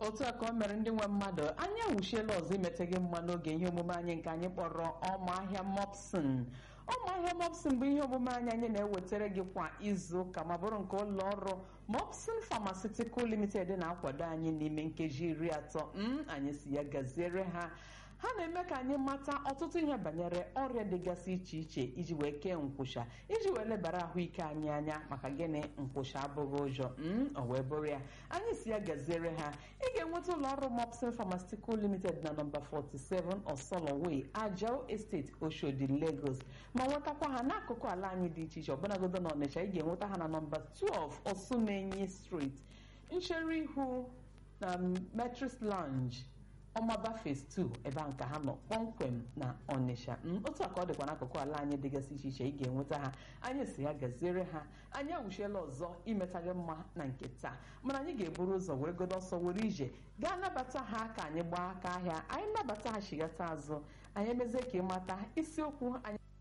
otu a ka o mere ndị nwe mmadụ anyị awụchiela ọzọ imeteghị mma n'oge ihe omume anyị nke anyị kpọrọ ọmụahịa mopsin ọmụahịa mopsin bụ ihe omume anyị anyị na-ewetara gị kwa izu ụka ma bụrụ nke ụlọ ọrụ mopsin pharmaceutical limited na-akwado anyị n'ime nkeji iri atọ m anyị si ya gaziere ha ha na-eme ka anyị mata ọtụtụ ihe banyere ọrịa dịgasị iche iche iji wee kee nkwụsha iji wee lebara ahụike anyị anya maka gịnị nkwụsha abụghị ụjọ m o wee bụrụ ya anyị si ya gaziere ha ị ga-enweta ụlọ ọrụ mopsin pharmaceutical limited na nọmba 47 osoloway ajao estate oshodi lagos ma nwetakwa ha n'akụkụ ala anyị dị iche iche ọbụnagodo na ọnịcha ị ga-enweta ha na nọmba 12 osumenyi street nchere ihu na metris lounge ọmaba phase 2 ebe a nke ha nọ kpọmkwem na ọnịsha otu a ka ọ dịkwa n'akụkụ ala anyị dịgasị iche iche ị ga-enweta ha anyị si ya gaziere ha anyị awụchiela ọzọ imeta gị mma na nke taa mana anyị ga-eburu ụzọ were godo ọsọ were ije gaa nabata ha ka anyị gbaa aka ahịa anyị nabata ha chigata azụ anyị emezie ka ịmata isiokwu anyị